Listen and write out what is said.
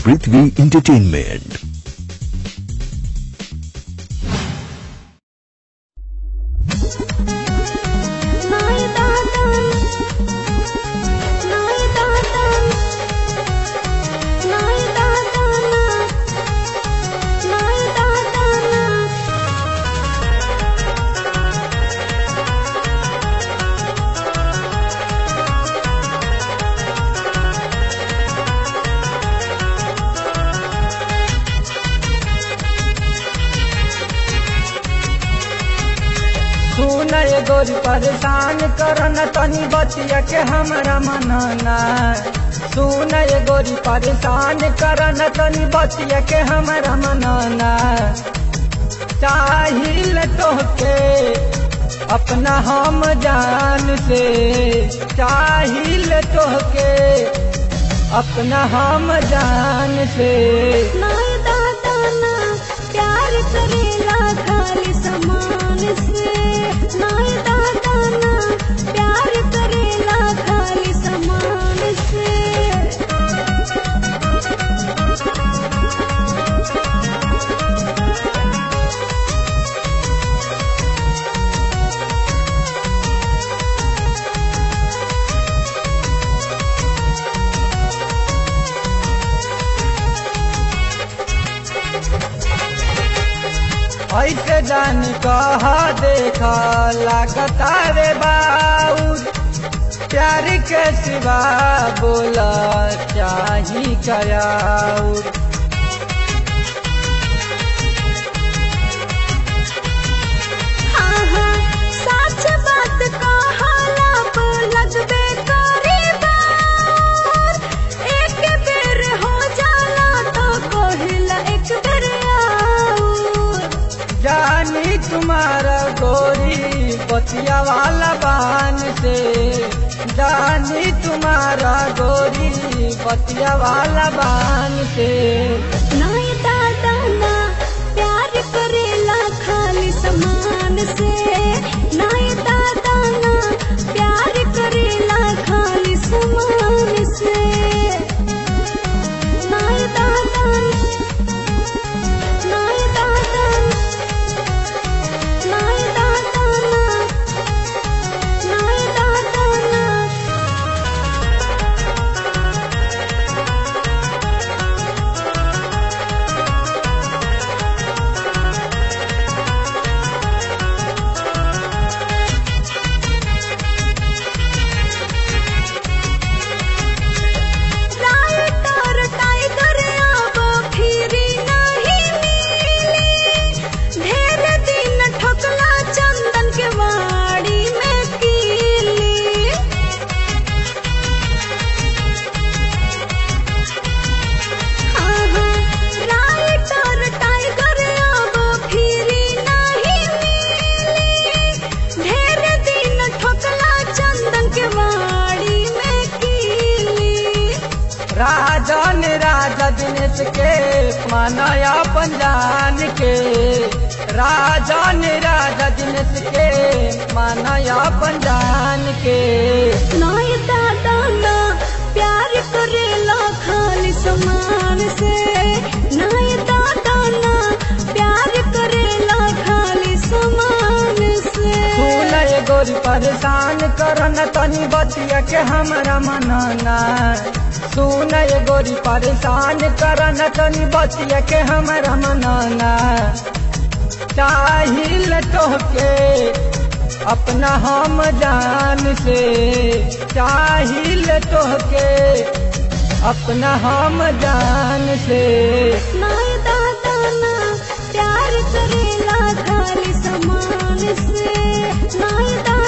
पृथ्वी entertainment नाय दादा नाय दादा नाय दादा नाय दादा सुन ये गोरी परेशान करन तनी बतिया के हमरा मनना सुन ये गोरी परेशान करन तनी बतिया के हमरा मनना चाहिल तोहके अपना हम जान से चाहिल तोहके अपना हम जान से नाय दादा ना प्यार करेला खाली समान से नाय दादा ना प्यार करेला खाली समान से ऐसे जान कहा देखा लागता रे बाउर प्यार के सिवा बोला चाही कयाउर हाँ हाँ सच बात कहाला पर लगबे करे बार एक बेर हो जाला तो कहिला एक बेर आऊर जानी तुम्हारा गोरी पतिया वाला बान से जानी तुम्हारा गोरी पतिया वाला बान से नाय दादा ना प्यार करेला खाली समान से नाय दादा ना प्यार करेला खाली समान से नाय दादा नाय दादा नाय दादा ना नाय दादा ना राइटर टाइगर अब फिरी नहीं मिली ढेर दिन ठोकला चंदन के वाड़ी में कीली हाँ हाँ राइटर टाइगर अब फिरी नहीं मिली ढेर दिन ठोकला चंदन के वाड़ी में कीली राजन राजा दिनेश के मानया पंजान के राजन राजा दिनेश के मानया पंजान के नाय दादा ना प्यार करेला खाली समान से नाय दादा ना प्यार करेला खाली समान से फूल ये गोरी परेशान करन तनी बतिया के हमरा मनना सुन ये गोरी परेशान करन तनी बतिया के हमरा मनना चाहिल तोहके अपना हम जान से चाहिल तोहके अपना हम जान से नाय दादा ना प्यार करेला खाली समान से नाय दादा